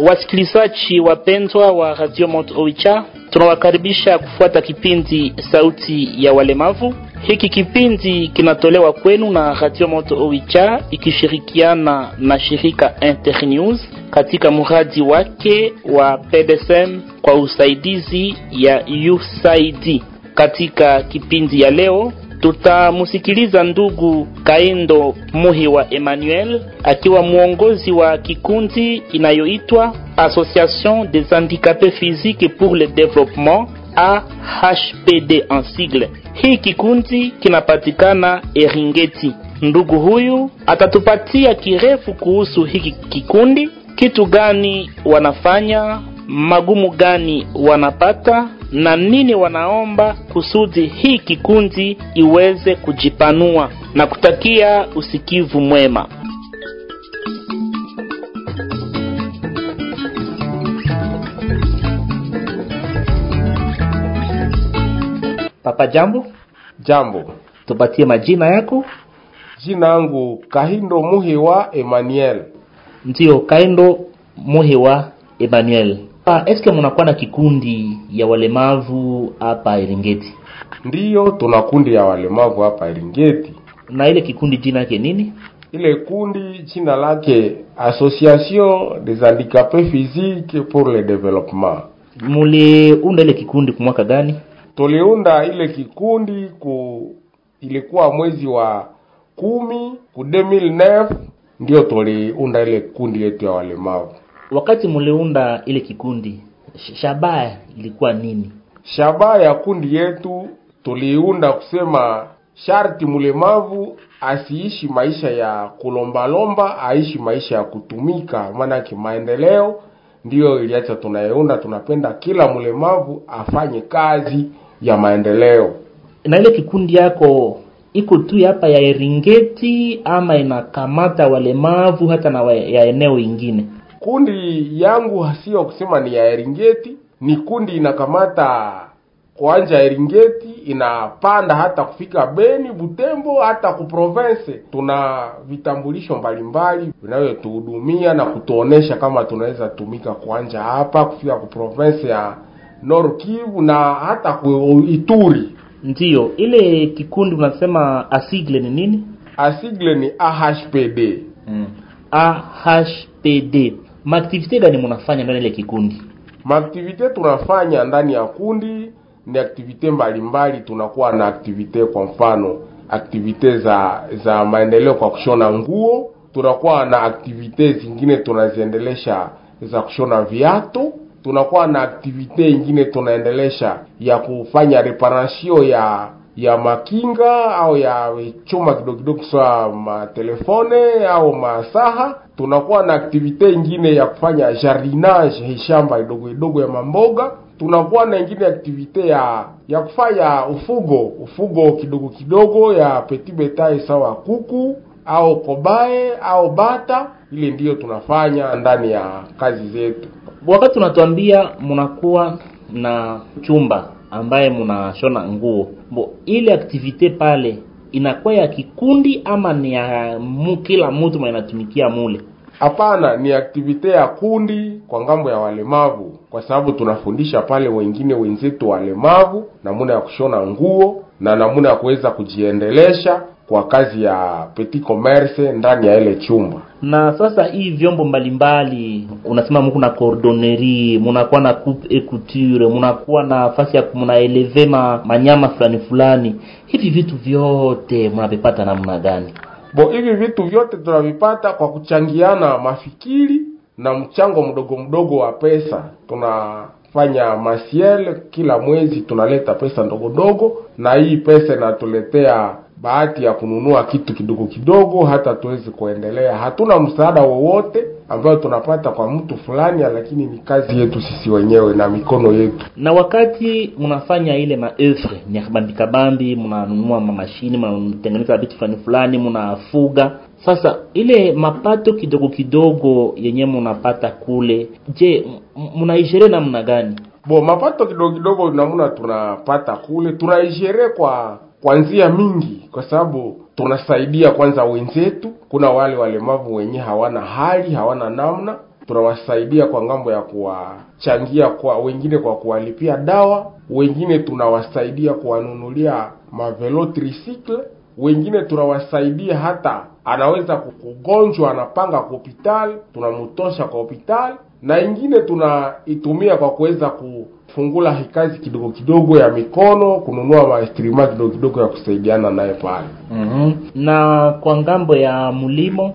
Wasikilizaji wapendwa wa Radio Mont Oicha, tunawakaribisha kufuata kipindi Sauti ya Walemavu. Hiki kipindi kinatolewa kwenu na Radio Mont Oicha ikishirikiana na shirika Internews katika mradi wake wa PDSM kwa usaidizi ya USAID. Katika kipindi ya leo tutamusikiliza ndugu Kaendo Muhiwa Emmanuel akiwa mwongozi wa kikundi inayoitwa Association des handicapés physiques pour le développement AHPD en sigle. Hii kikundi kinapatikana Eringeti. Ndugu huyu atatupatia kirefu kuhusu hiki kikundi, kitu gani wanafanya, magumu gani wanapata na nini wanaomba kusudi hii kikundi iweze kujipanua na kutakia usikivu mwema. Papa, jambo. Jambo, Tupatie majina yako. jina yangu Kahindo Muhiwa Emmanuel. Ndiyo, Kaendo Muhiwa Emmanuel. Ah, eske munakuwa na kikundi ya walemavu hapa Eringeti? Ndiyo, tuna kundi ya walemavu hapa Eringeti. Na ile kikundi jina yake nini? Ile kundi jina lake Association des handicapés physiques pour le développement. Muliunda ile kikundi kwa mwaka gani? Tuliunda ile kikundi ku ilikuwa mwezi wa kumi ku 2009 ndio tuliunda ile kundi yetu ya walemavu. Wakati muliunda ile kikundi, sh- shabaha ilikuwa nini? Shabaha ya kundi yetu tuliunda kusema sharti mlemavu asiishi maisha ya kulombalomba, aishi maisha ya kutumika. Maanake maendeleo ndiyo iliacha tunayeunda, tunapenda kila mlemavu afanye kazi ya maendeleo. Na ile kikundi yako iko tu hapa ya Eringeti ama inakamata walemavu hata na wa, ya eneo ingine? Kundi yangu sio kusema ni ya Eringeti, ni kundi inakamata kuanja Eringeti, inapanda hata kufika Beni, Butembo, hata ku province. Tuna vitambulisho mbalimbali vinavyotuhudumia na kutuonesha kama tunaweza tumika kuanja hapa kufika ku province ya Nord Kivu na hata ku Ituri. Ndiyo, ile kikundi unasema asigle ni nini? Asigle ni AHPD. Mm. AHPD. Maaktivite gani munafanya ndani ya ile kikundi? Maaktivite tunafanya ndani ya kundi ni aktivite mbalimbali. Tunakuwa na aktivite, kwa mfano aktivite za za maendeleo kwa kushona nguo. Tunakuwa na aktivite zingine tunaziendelesha za kushona viatu. Tunakuwa na aktivite ingine tunaendelesha ya kufanya reparation ya ya makinga au ya chuma kidogo kidogo, sawa matelefone au masaha. Tunakuwa na aktivite ingine ya kufanya jardinage, shamba idogo idogo ya mamboga. Tunakuwa na ingine aktivite ya ya kufanya ufugo ufugo kidogo kidogo ya petit betail, sawa kuku au kobae au bata. Ile ndiyo tunafanya ndani ya kazi zetu. Wakati unatuambia munakuwa na chumba ambaye munashona nguo, bo ile aktivite pale inakuwa ya kikundi ama ni ya mu, kila mtu mwenye anatumikia mule? Hapana, ni aktivite ya kundi kwa ngambo ya walemavu, kwa sababu tunafundisha pale wengine wenzetu walemavu namuna ya kushona nguo na namuna ya kuweza kujiendelesha kwa kazi ya petit commerce ndani ya ile chumba. Na sasa hii vyombo mbalimbali unasema muko na cordonnerie, munakuwa na coupe et couture, munakuwa na nafasi ya munaeleve ma, manyama fulani fulani, hivi vitu vyote munavipata namna gani? Bo, hivi vitu vyote tunavipata kwa kuchangiana mafikiri na mchango mdogo mdogo wa pesa. Tunafanya masiel kila mwezi, tunaleta pesa ndogo ndogo, na hii pesa inatuletea bahati ya kununua kitu kidogo kidogo, hata tuwezi kuendelea. Hatuna msaada wowote ambayo tunapata kwa mtu fulani, lakini ni kazi yetu sisi wenyewe na mikono yetu. Na wakati mnafanya ile maoeuvre ni kabambi bambi, mnanunua mashini, mnatengeneza vitu fulani fulani, mnafuga. Sasa ile mapato kidogo kidogo yenye mnapata kule, je, mnaishere namna gani? Bo, mapato kidogo kidogo namna tunapata kule, tunaishere kwa kwa njia mingi, kwa sababu tunasaidia kwanza wenzetu. Kuna wale walemavu wenye hawana hali, hawana namna, tunawasaidia kwa ngambo ya kuwachangia kwa wengine kwa kuwalipia dawa, wengine tunawasaidia kuwanunulia mavelo tricycle, wengine tunawasaidia hata anaweza kugonjwa anapanga kwa hospitali, tunamutosha kwa hospitali, na ingine tunaitumia kwa kuweza kufungula hikazi kidogo kidogo ya mikono, kununua maestrima kidogo kidogo ya kusaidiana naye pale. mm-hmm. na kwa ngambo ya mlimo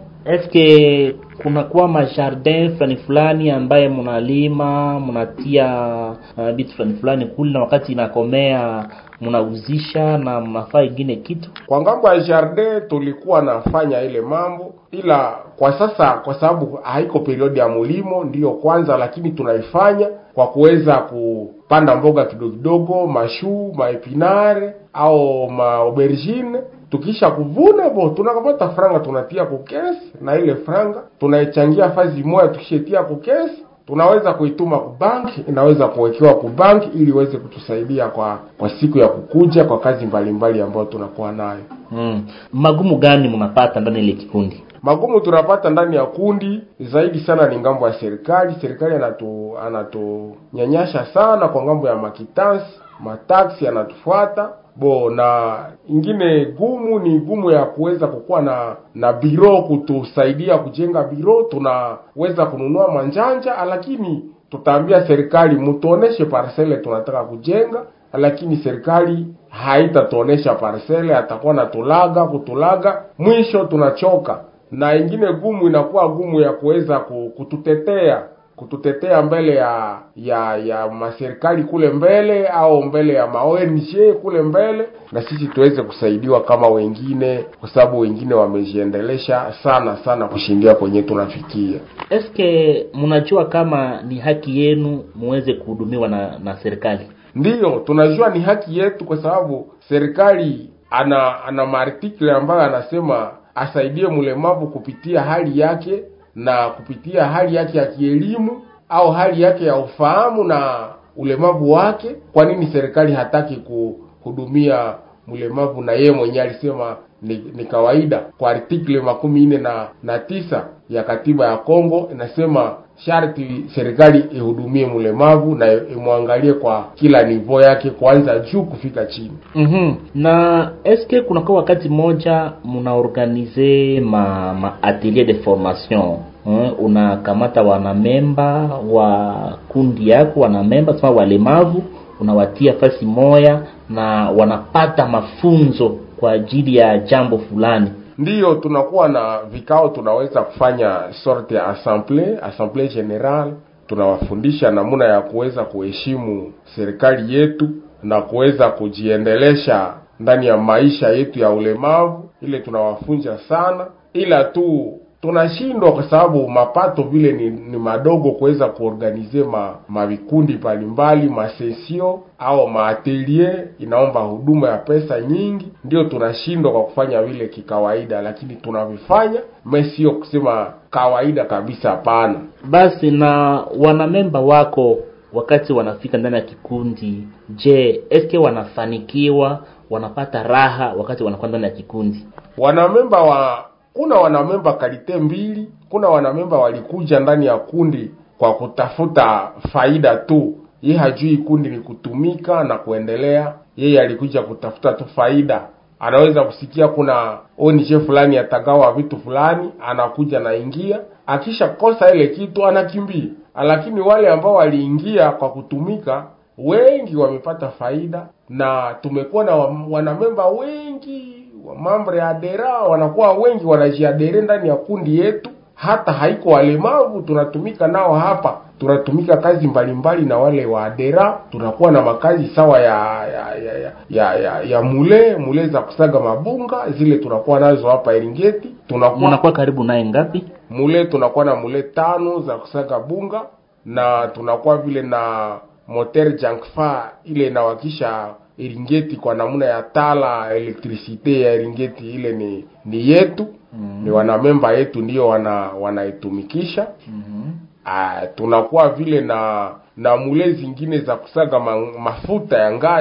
eske kunakuwa majardin fulani fulani ambaye mnalima mnatia uh, vitu fulani fulani kule na wakati inakomea mnauzisha na mnafaa ingine kitu Kwa ngambo ya jardin tulikuwa nafanya ile mambo, ila kwa sasa kwa sababu haiko periodi ya mulimo ndiyo kwanza, lakini tunaifanya kwa kuweza kupanda mboga kidogo kidogo, mashuu, maepinare au maaubergine. Tukisha kuvuna bo, tunakamata franga tunatia kukesi, na ile franga tunaichangia fazi moja, tukishatia kukesi tunaweza kuituma kubanki, inaweza kuwekewa kubanki ili iweze kutusaidia kwa kwa siku ya kukuja kwa kazi mbalimbali ambayo tunakuwa nayo. mm. magumu gani mnapata ndani ya ile kikundi Magumu tunapata ndani ya kundi zaidi sana ni ngambo ya serikali. Serikali anatu anatunyanyasha sana kwa ngambo ya makitansi, mataksi anatufuata bo, na ingine gumu ni gumu ya kuweza kukuwa na na biro kutusaidia kujenga biro. Tunaweza kununua manjanja, lakini tutaambia serikali mtuoneshe parcele tunataka kujenga, lakini serikali haitatuonesha parcele, atakuwa natulaga kutulaga, mwisho tunachoka na ingine gumu inakuwa gumu ya kuweza ku- kututetea kututetea mbele ya ya ya maserikali kule mbele au mbele ya ma ONG kule mbele, na sisi tuweze kusaidiwa kama wengine, kwa sababu wengine wamejiendelesha sana sana kushindia kwenye tunafikia. eske mnajua kama ni haki yenu muweze kuhudumiwa na na serikali Ndiyo, tunajua ni haki yetu, kwa sababu serikali ana ana maartikle ambayo anasema asaidie mlemavu kupitia hali yake na kupitia hali yake ya kielimu au hali yake ya ufahamu na ulemavu wake. Kwa nini serikali hataki kuhudumia mlemavu? Na yeye mwenyewe alisema ni, ni kawaida. Kwa artikle makumi nne na, na tisa ya katiba ya Kongo inasema sharti serikali ihudumie mlemavu na imwangalie kwa kila nivo yake, kuanza juu kufika chini. mm-hmm. na eske kunakuwa wakati mmoja mnaorganize ma, ma atelier de formation eh, unakamata wanamemba wa kundi yako wanamemba sema walemavu unawatia fasi moya na wanapata mafunzo kwa ajili ya jambo fulani Ndiyo, tunakuwa na vikao, tunaweza kufanya sorte ya assemble assemble general, tunawafundisha namna ya kuweza kuheshimu serikali yetu na kuweza kujiendelesha ndani ya maisha yetu ya ulemavu. Ile tunawafunza sana, ila tu tunashindwa kwa sababu mapato vile ni, ni madogo kuweza kuorganize ma mavikundi mbalimbali masesio au maatelier, inaomba huduma ya pesa nyingi, ndio tunashindwa kwa kufanya vile kikawaida, lakini tunavifanya me sio kusema kawaida kabisa, hapana. basi na wanamemba wako wakati wanafika ndani ya kikundi je eske wanafanikiwa wanapata raha wakati wanakuwa ndani ya kikundi wanamemba wa kuna wanamemba kalite mbili. Kuna wanamemba walikuja ndani ya kundi kwa kutafuta faida tu, ye hajui kundi ni kutumika na kuendelea. Yeye alikuja kutafuta tu faida. Anaweza kusikia kuna ONG fulani atagawa vitu fulani, anakuja naingia, akisha kosa ile kitu anakimbia. Lakini wale ambao waliingia kwa kutumika wengi wamepata faida, na tumekuwa na wa- wanamemba wengi wa mambo ya adera wanakuwa wengi wanajiadere ndani ya kundi yetu, hata haiko walemavu, tunatumika nao hapa, tunatumika kazi mbalimbali na wale wa adera. Tunakuwa na makazi sawa ya ya ya ya, ya, ya, ya mule mule za kusaga mabunga, zile tunakuwa nazo hapa Eringeti. Tunakuwa mnakuwa karibu naye ngapi mule tunakuwa na mule tano za kusaga bunga na tunakuwa vile na moteur jankfa ile inawakisha Eringeti kwa namna ya tala elektrisite ya Eringeti ile ni ni yetu mm. ni wanamemba yetu ndio wana wanaitumikisha mm-hmm. Ah, tunakuwa vile na na mule zingine za kusaga ma, mafuta ya ngazi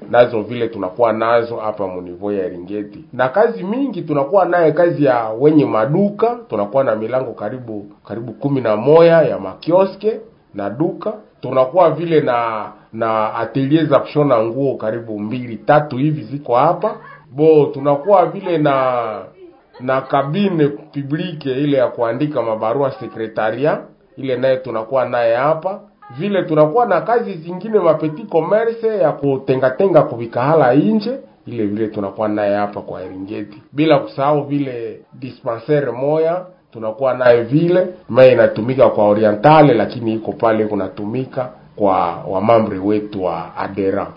nazo vile tunakuwa nazo hapa munivo ya Eringeti, na kazi mingi tunakuwa naye kazi ya wenye maduka, tunakuwa na milango karibu karibu kumi na moya ya makioske na duka tunakuwa vile na na atelier za kushona nguo karibu mbili tatu hivi ziko hapa bo tunakuwa vile na na kabine publique ile ya kuandika mabarua sekretaria ile naye tunakuwa naye hapa vile tunakuwa na kazi zingine mapeti commerce ya kutengatenga kuvikahala inje ile vile tunakuwa naye hapa kwa Eringeti bila kusahau vile dispensaire moya tunakuwa naye vile maye inatumika kwa orientale lakini iko pale kunatumika kwa wamamri wetu wa adera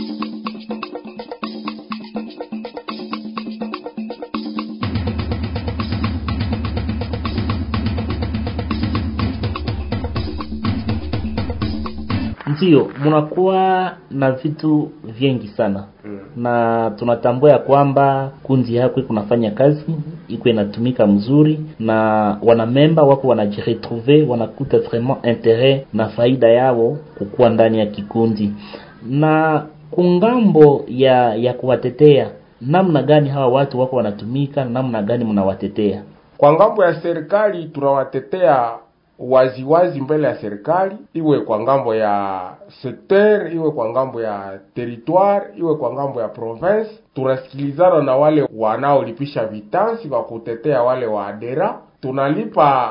Ndiyo, munakuwa na vitu vingi sana mm. na tunatambua ya kwamba kundi yako kunafanya kazi iko inatumika mzuri, na wanamemba wako wanajiretrouve, wanakuta vraiment interet na faida yao kukuwa ndani ya kikundi. Na kungambo ya ya kuwatetea, namna gani hawa watu wako wanatumika, namna gani mnawatetea? kwa ngambo ya serikali tunawatetea waziwazi wazi mbele ya serikali, iwe kwa ngambo ya sekter, iwe kwa ngambo ya territoire, iwe kwa ngambo ya province. Tunasikilizana na wale wanaolipisha vitansi kwa kutetea wale wa adera, tunalipa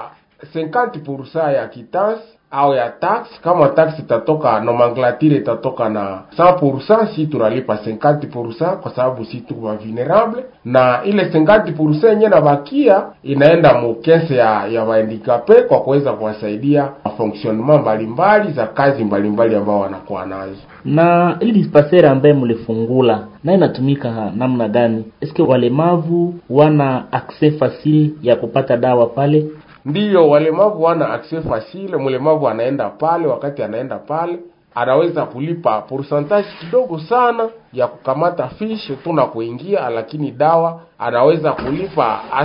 50% ya kitansi au ya tax. Kama tax itatoka nomenclature itatoka na 100%, si tunalipa 50% kwa sababu si tuko vulnerable, na ile 50% yenyewe nabakia inaenda mukese ya ya wahandikape kwa kuweza kuwasaidia fonctionnement mbalimbali za kazi mbalimbali ambao wanakuwa nazo. na ili dispensere ambaye mlifungula na inatumika namna gani? Eske walemavu wana access facile ya kupata dawa pale? Ndiyo, walemavu wana access facile. Mlemavu anaenda pale, wakati anaenda pale anaweza kulipa pourcentage kidogo sana ya kukamata fiche tu na kuingia, lakini dawa anaweza kulipa a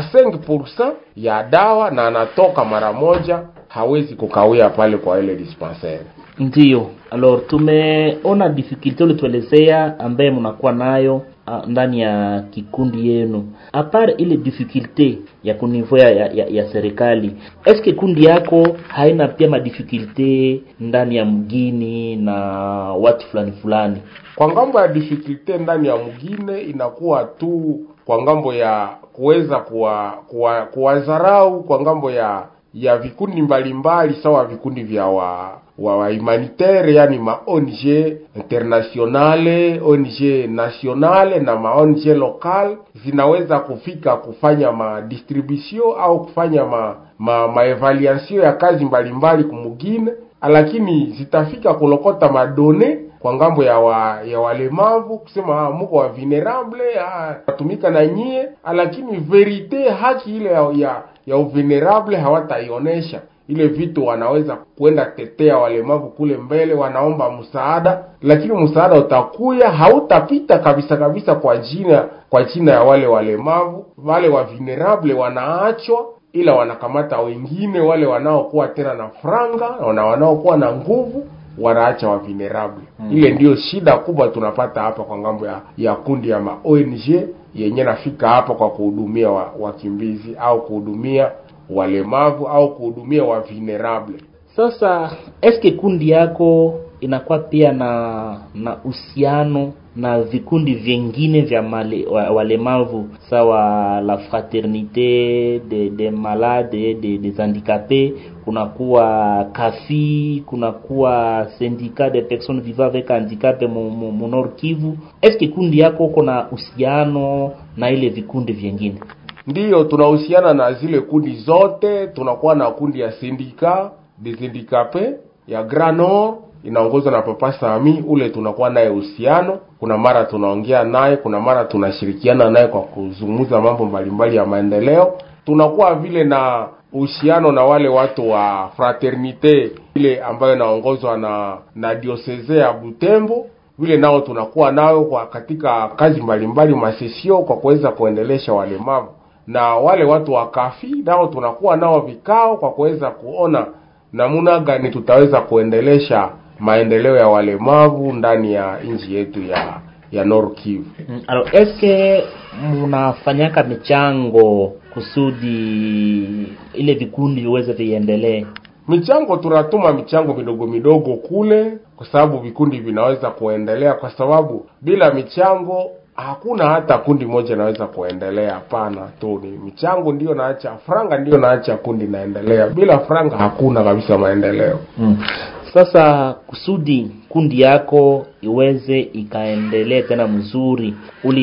5% ya dawa na anatoka mara moja, hawezi kukawia pale kwa ile dispensaire. Ndiyo, alors tumeona difficulty ulituelezea ambaye mnakuwa nayo ah, ndani ya kikundi yenu. Apart ile difficulty ya kunivou ya, ya, ya, ya serikali, eske kundi yako haina pia madifficulty ndani ya mgini na watu fulani fulani? Kwa ngambo ya difficulty ndani ya mgine inakuwa tu kwa ngambo ya kuweza kuwa kuwa- kuwadharau kwa ngambo ya ya vikundi mbalimbali sawa vikundi vya wa wa, wa humanitaire yani ma ONG internationale, ONG nationale na ma ONG local zinaweza kufika kufanya ma distribution au kufanya ma ma, ma evaluation ya kazi mbalimbali kumugine, lakini zitafika kulokota madone kwa ngambo ya wa, ya walemavu kusema ah, muko wa vulnerable ah, natumika na nyie, lakini verite haki ile ya, ya, ya uvenerable hawataionesha ile vitu wanaweza kwenda tetea walemavu kule mbele, wanaomba msaada, lakini msaada utakuya hautapita kabisa kabisa kwa jina kwa jina ya wale walemavu. Wale wa vulnerable wanaachwa, ila wanakamata wengine wale wanaokuwa tena na franga na wanaokuwa na nguvu wanaacha wa vulnerable mm. Ile ndiyo shida kubwa tunapata hapa kwa ngambo ya, ya kundi ya ma ONG yenye nafika hapa kwa kuhudumia wa- wakimbizi au kuhudumia walemavu au kuhudumia wa vulnerable. Sasa eske kundi yako inakuwa pia na na uhusiano na vikundi vingine vya male, wa, walemavu sawa la fraternité de, de malade de, des handicapés, kunakuwa kafi, kunakuwa syndicat de personnes vivant avec handicap mu, mu, mu Nord Kivu. Eske kundi yako uko na uhusiano na ile vikundi vingine? Ndiyo, tunahusiana na zile kundi zote. Tunakuwa na kundi ya sindika des handicapés ya Grand Nord inaongozwa na Papa Sami, ule tunakuwa naye uhusiano. Kuna mara tunaongea naye, kuna mara tunashirikiana naye kwa kuzungumza mambo mbalimbali ya maendeleo. Tunakuwa vile na uhusiano na wale watu wa fraternite ile ambayo inaongozwa na na dioseze ya Butembo vile nao tunakuwa nao kwa katika kazi mbalimbali masesio kwa kuweza kuendelesha walemavu na wale watu wa kafi nao tunakuwa nao vikao kwa kuweza kuona namna gani tutaweza kuendelesha maendeleo ya walemavu ndani ya nchi yetu ya ya Nord Kivu. Mm, Alors, eske mnafanyaka michango kusudi ile vikundi viweze viendelee? Michango tunatuma michango midogo midogo kule, kwa sababu vikundi vinaweza kuendelea, kwa sababu bila michango hakuna hata kundi moja inaweza kuendelea. Hapana tu, ni michango ndiyo naacha, franga ndiyo naacha kundi naendelea. Bila franga hakuna kabisa maendeleo. Mm. Sasa kusudi kundi yako iweze ikaendelee tena mzuri,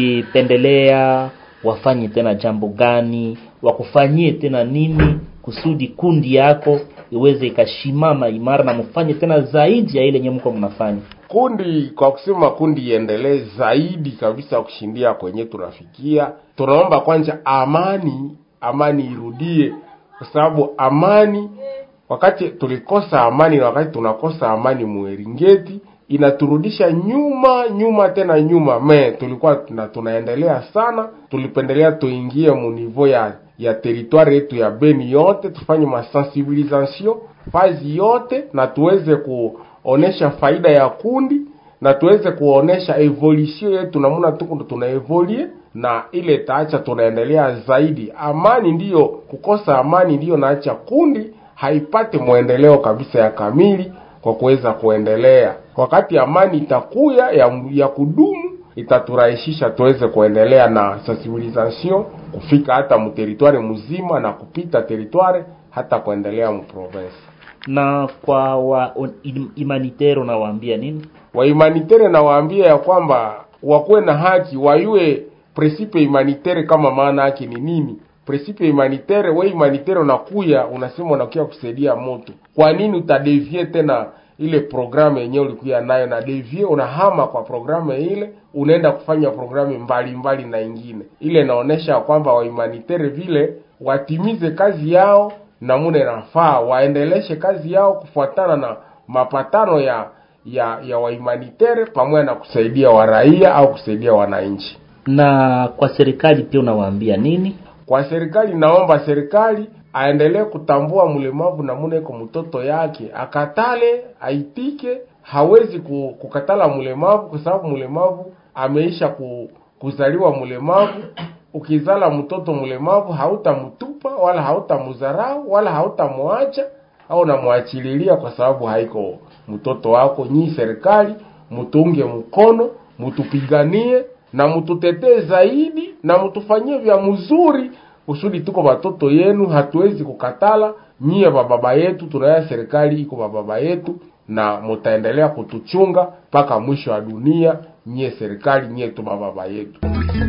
ulipendelea wafanye tena jambo gani, wakufanyie tena nini kusudi kundi yako iweze ikashimama imara na mfanye tena zaidi ya ile yenye mko mnafanya? kundi kwa kusema kundi iendelee zaidi kabisa kushindia kwenye tunafikia, tunaomba kwanza amani, amani irudie, kwa sababu amani, wakati tulikosa amani na wakati tunakosa amani Mueringeti inaturudisha nyuma nyuma tena nyuma. Me tulikuwa tuna, tunaendelea sana, tulipendelea tuingie munivo ya ya teritwari yetu ya Beni yote, tufanye masensibilisation fazi yote na tuweze ku onesha faida ya kundi na tuweze kuonesha evolution yetu namna tuko tuna evolue na ile taacha tunaendelea zaidi. Amani ndiyo, kukosa amani ndiyo naacha kundi haipate mwendeleo kabisa ya kamili kwa kuweza kuendelea. Wakati amani itakuya ya, ya kudumu itaturahisisha tuweze kuendelea na sensibilisation kufika hata mteritware mzima na kupita teritware hata kuendelea mprovince Na kwa wa humanitaire unawaambia nini? wahumanitaire nawaambia ya kwamba wakuwe na haki, wayue principe humanitaire kama maana yake ni nini. Principe humanitaire, we humanitaire unakuya unasema unakuya kusaidia moto, kwa nini utadevie tena ile programu yenyewe ulikuya nayo na devie, unahama kwa programu ile, unaenda kufanya programu mbalimbali na ingine. Ile inaonesha kwamba wahumanitaire vile watimize kazi yao namuna inafaa, waendeleshe kazi yao kufuatana na mapatano ya ya ya wahumanitaire pamoja na kusaidia waraia au kusaidia wananchi. Na kwa serikali pia unawaambia nini? Kwa serikali, naomba serikali aendelee kutambua mlemavu namuna iko mtoto yake, akatale aitike. Hawezi ku- kukatala mlemavu kwa sababu mlemavu ameisha ku, kuzaliwa mlemavu. Ukizala mtoto mlemavu hautamtupa wala hautamudharau wala hautamwacha au namwachililia kwa sababu haiko mtoto wako. Nyii serikali mutunge mkono, mutupiganie na mututetee zaidi na mutufanyie vya mzuri kusudi tuko watoto yenu, hatuwezi kukatala nyie bababa yetu. Tunaya serikali iko bababa yetu na mutaendelea kutuchunga mpaka mwisho wa dunia. Nyie serikali, nyie tu bababa yetu.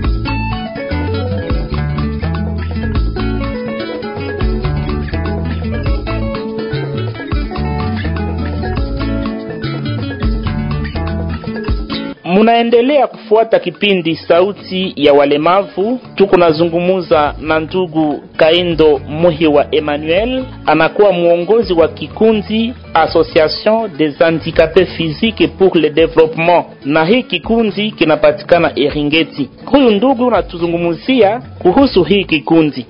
Munaendelea kufuata kipindi Sauti ya Walemavu. Tuko nazungumuza na ndugu Kaindo Muhi wa Emmanuel, anakuwa mwongozi wa kikundi Association des Handicapés Physiques pour le Développement, na hii kikundi kinapatikana Eringeti. Huyu ndugu anatuzungumzia kuhusu hii kikundi.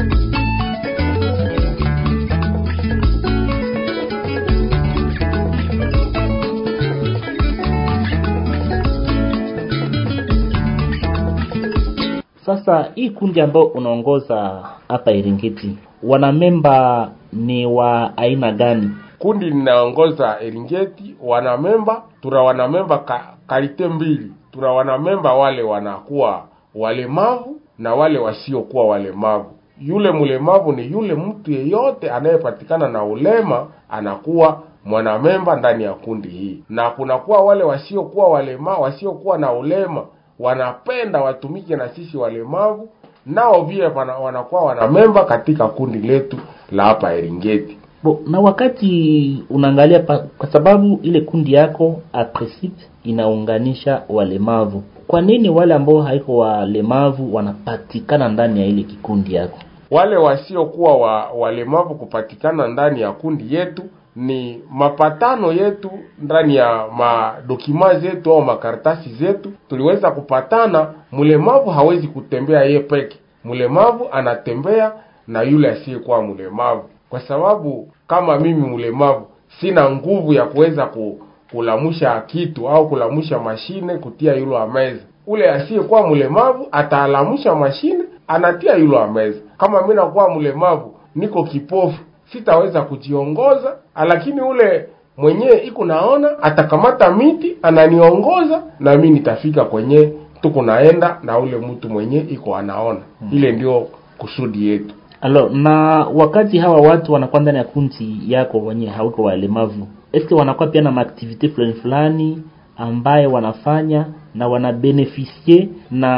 Sasa hii kundi ambayo unaongoza hapa Iringiti, wanamemba ni wa aina gani? Kundi linaongoza Eringeti, wanamemba tuna wanamemba ka, kalite mbili. Tuna wanamemba wale wanakuwa walemavu na wale wasiokuwa walemavu. Yule mlemavu ni yule mtu yeyote anayepatikana na ulema anakuwa mwanamemba ndani ya kundi hii, na kunakuwa wale wasiokuwa walema wasiokuwa na ulema wanapenda watumike na sisi walemavu, nao vile wana- wanakuwa wanamemba katika kundi letu la hapa Eringeti. Bo, na wakati unaangalia pa, kwa sababu ile kundi yako a principe inaunganisha walemavu, kwa nini wale ambao haiko walemavu wanapatikana ndani ya ile kikundi yako? Wale wasiokuwa wa, walemavu kupatikana ndani ya kundi yetu ni mapatano yetu ndani ya madokima zetu au makaratasi zetu, tuliweza kupatana. Mlemavu hawezi kutembea ye peke, mlemavu anatembea na yule asiyekuwa mlemavu, kwa sababu kama mimi mlemavu sina nguvu ya kuweza ku, kulamusha kitu au kulamusha mashine kutia yulo ameza. Ule asiyekuwa mlemavu ataalamusha mashine anatia yulo ameza. Kama mimi nakuwa mlemavu niko kipofu sitaweza kujiongoza, lakini ule mwenyewe iko naona atakamata miti ananiongoza, na mimi nitafika kwenye tuko naenda na ule mtu mwenyewe iko anaona. Ile ndio kusudi yetu. Alo, na wakati hawa watu wanakuwa ndani ya kundi yako wenyewe hauko walemavu, eske wanakuwa pia na maaktivite fulani fulani ambaye wanafanya na wanabenefisie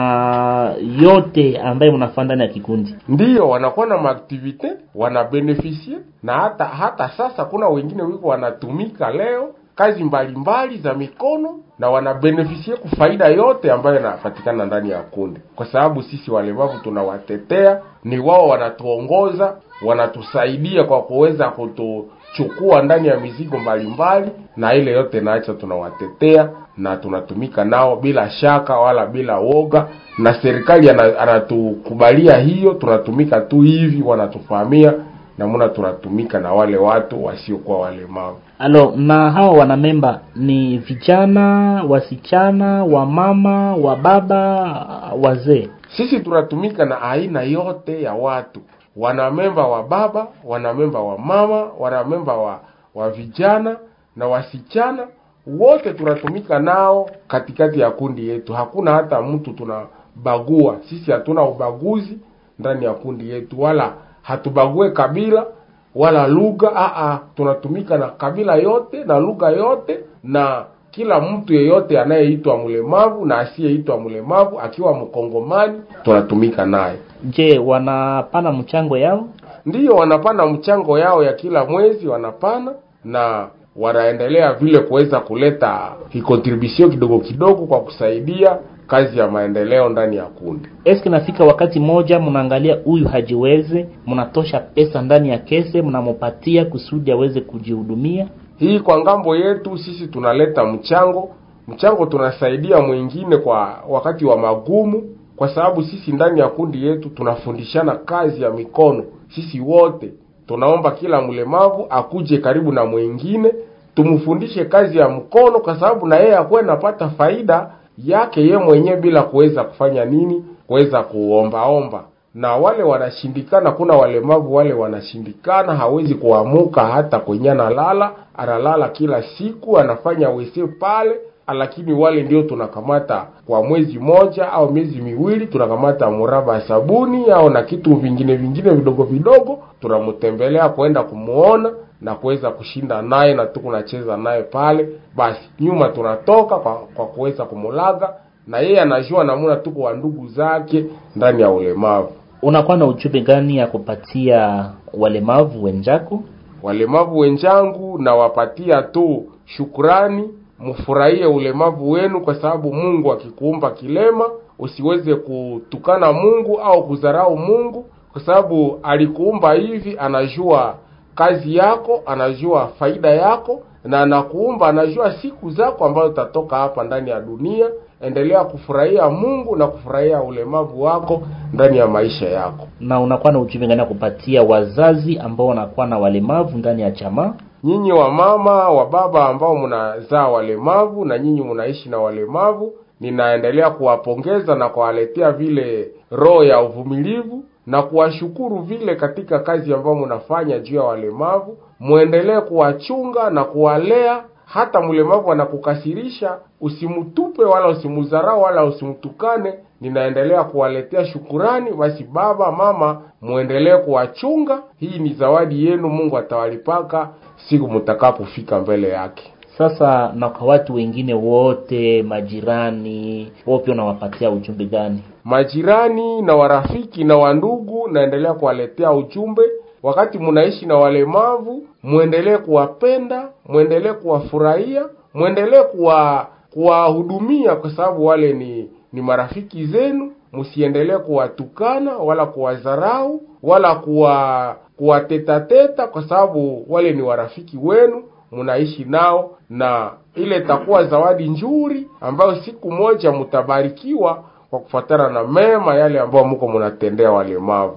na yote ambaye mnafanya ndani ya kikundi? Ndiyo, wanakuwa na maaktivite wanabenefisie, na hata hata sasa kuna wengine wiko wanatumika leo kazi mbalimbali mbali za mikono na wanabenefisie kufaida yote ambayo yanapatikana ndani ya kundi, kwa sababu sisi walemavu tunawatetea, ni wao wanatuongoza, wanatusaidia kwa kuweza kutuchukua ndani ya mizigo mbalimbali mbali, na ile yote naacha tunawatetea na tunatumika nao bila shaka wala bila woga, na serikali anatukubalia hiyo, tunatumika tu hivi, wanatufahamia namuna tunatumika na wale watu wasiokuwa walemavu. Alo, na hawa wanamemba ni vijana, wasichana, wamama, wababa, wazee? Sisi tunatumika na aina yote ya watu, wanamemba wa baba, wanamemba wa mama, wanamemba wa, wa vijana na wasichana wote tunatumika nao katikati ya kundi yetu. Hakuna hata mtu tunabagua. Sisi hatuna ubaguzi ndani ya kundi yetu, wala hatubague kabila wala lugha. Aa, tunatumika na kabila yote na lugha yote na kila mtu yeyote anayeitwa mlemavu na asiyeitwa mlemavu, akiwa mkongomani tunatumika naye. Je, wanapana mchango yao? Ndiyo, wanapana mchango yao ya kila mwezi wanapana na wanaendelea vile kuweza kuleta kikontribusio kidogo kidogo kwa kusaidia kazi ya maendeleo ndani ya kundi. Eske nafika wakati moja mnaangalia huyu hajiweze, mnatosha pesa ndani ya kese, mnamopatia kusudi aweze kujihudumia? Hii kwa ngambo yetu sisi tunaleta mchango, mchango tunasaidia mwingine kwa wakati wa magumu, kwa sababu sisi ndani ya kundi yetu tunafundishana kazi ya mikono. Sisi wote tunaomba kila mlemavu akuje karibu na mwingine, tumfundishe kazi ya mkono, kwa sababu na yeye akuwe napata faida yake ye mwenyewe bila kuweza kufanya nini, kuweza kuombaomba. Na wale wanashindikana, kuna walemavu wale wanashindikana, hawezi kuamuka hata kwenye analala, analala kila siku, anafanya wese pale lakini wale ndio tunakamata kwa mwezi moja au miezi miwili, tunakamata muraba ya sabuni au na kitu vingine vingine vidogo vidogo, tunamtembelea kwenda kumuona na kuweza kushinda naye na tuko nacheza naye pale. Basi nyuma tunatoka kwa, kwa kuweza kumulaga na yeye anajua namuna tuko wa ndugu zake ndani ya ulemavu. Unakuwa na ujumbe gani ya kupatia walemavu wenzako? Walemavu wenzangu, nawapatia tu shukrani mfurahie ulemavu wenu, kwa sababu Mungu akikuumba kilema usiweze kutukana Mungu au kudharau Mungu, kwa sababu alikuumba hivi, anajua kazi yako, anajua faida yako, na anakuumba, anajua siku zako ambazo utatoka hapa ndani ya dunia. Endelea kufurahia Mungu na kufurahia ulemavu wako ndani ya maisha yako. Na unakuwa na ujumbe gani kupatia wazazi ambao wanakuwa na walemavu ndani ya jamaa? Nyinyi wa mama wa baba ambao mnazaa walemavu na nyinyi mnaishi na walemavu, ninaendelea kuwapongeza na kuwaletea vile roho ya uvumilivu na kuwashukuru vile katika kazi ambayo mnafanya juu ya walemavu. Muendelee kuwachunga na kuwalea. Hata mlemavu anakukasirisha, usimtupe wala usimudharau wala usimtukane. Ninaendelea kuwaletea shukurani. Basi baba, mama, muendelee kuwachunga. Hii ni zawadi yenu, Mungu atawalipaka siku mtakapofika mbele yake. Sasa na kwa watu wengine wote, majirani wao pia unawapatia ujumbe gani? Majirani na warafiki na wandugu, naendelea kuwaletea ujumbe. Wakati munaishi na walemavu, muendelee kuwapenda, muendelee kuwafurahia, muendelee kuwa kuwahudumia, kwa sababu wale ni ni marafiki zenu. Msiendelee kuwatukana wala kuwadharau wala kuwa kuwatetateta, kwa sababu wale ni warafiki wenu, munaishi nao, na ile itakuwa zawadi nzuri ambayo siku moja mtabarikiwa kwa kufuatana na mema yale ambayo mko mnatendea walemavu.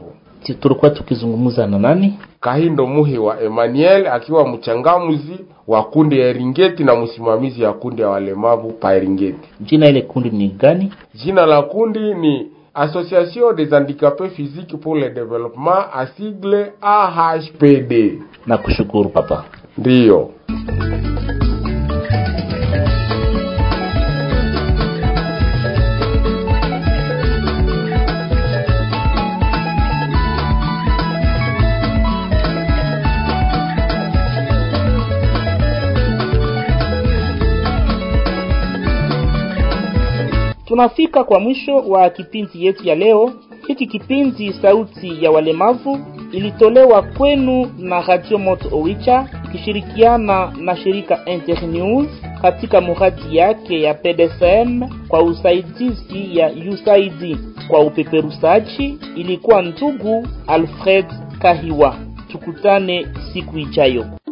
Ti- tulikuwa tukizungumza na nani? Kahindo Muhi wa Emmanuel akiwa mchangamuzi wa kundi ya Eringeti na msimamizi ya kundi ya walemavu pa Eringeti. Jina ile kundi ni gani? Jina la kundi ni Association des handicapés physiques pour le développement, asigle AHPD. Na kushukuru papa. Ndiyo. Tunafika kwa mwisho wa kipindi yetu ya leo. Hiki kipindi sauti ya walemavu ilitolewa kwenu na Radio Moto Owicha ikishirikiana na shirika Internews katika muradi yake ya PDSM kwa usaidizi ya USAID. Kwa upeperushaji ilikuwa ndugu Alfred Kahiwa. Tukutane siku ijayo.